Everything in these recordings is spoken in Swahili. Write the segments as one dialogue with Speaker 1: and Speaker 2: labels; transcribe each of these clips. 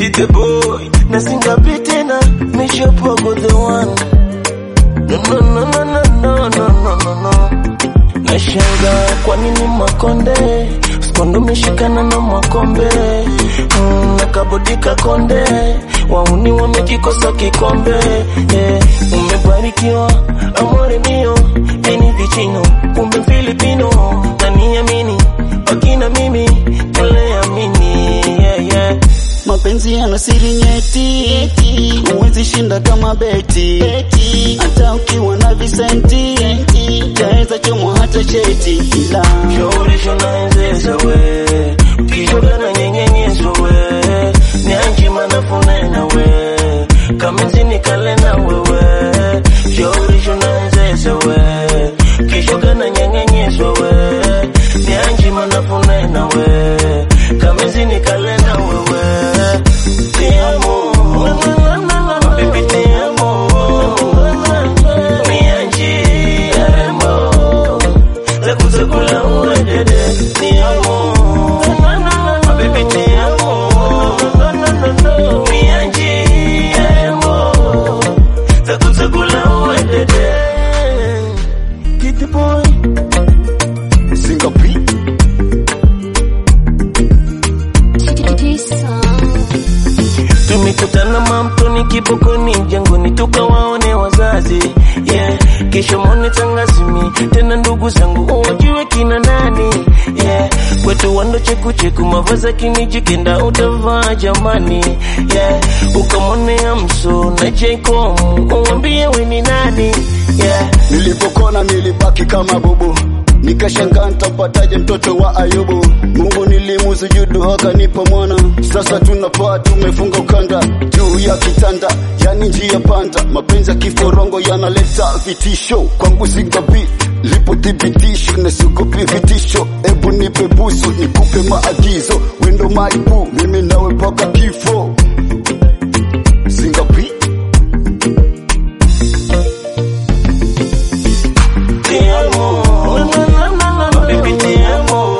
Speaker 1: the boy na singapi tena mishopogo the one no no no no no no no no no no nashanga kwa nini makonde skondo meshikana na makombe mm, na kabodika konde wauni wamekikosa kikombe yeah. umebarikiwa amore mio eni vichino kumbe filipino naniamini wakina mimi tuleamini yeah, yeah.
Speaker 2: Mapenzi yana siri nyeti, huwezi shinda kama beti, hata ukiwa na visenti taweza chomwa hata cheti, ila
Speaker 1: Shaurisho naenzeza we ukishoga na nyenyenyezo we nianji manafunena we kamenzini kalena wewe Shaurisho naenzeza we ukishoga na nyenyenyezo we nianji manafunena we kamenzini kalena wewe Te amo Baby te amo Nianji aremo Zakuzakula uwedede Ni amo Baby te amo Nianji aremo Zakuzakula uwedede Get the boy
Speaker 2: Singapi
Speaker 1: Tumekutana mamtoni kibokoni jangoni tukawaone wazazi yeah. Kesho mone tangazimi tena ndugu zangu wajue kina nani yeah. Kwetu wando cheku cheku mavaza kiniji kenda utavaa jamani yeah. Ukamwonea mso na Jacob uwambie we ni nani yeah.
Speaker 2: Nilipokona nilibaki kama bubu, nikashangaa nitapataje mtoto wa Ayubu. Mungu nilimusujudu akanipa mwana, sasa tunapaa tumefunga ukanda juu ya kitanda, yani njia panda. Mapenzi ya kiforongo yanaleta vitisho kwangu, singapi lipo thibitisho na siogopi vitisho. Ebu nipe busu nikupe maagizo, wendo maibu mimi nawe mpaka kifo. Singapi
Speaker 1: Te amo Baby te amo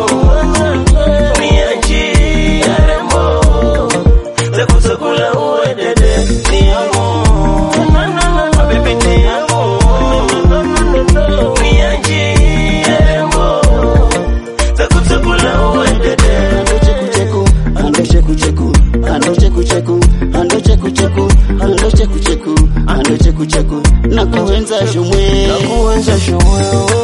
Speaker 1: Nianji aremo Zakuzakula uwedede Te amo Baby te amo Nianji aremo Zakuzakula uwedede
Speaker 2: ando cheku cheku ando cheku cheku ando cheku cheku ando cheku cheku ando cheku cheku ando cheku cheku na kuenza shumwe
Speaker 1: Nakuenza showewe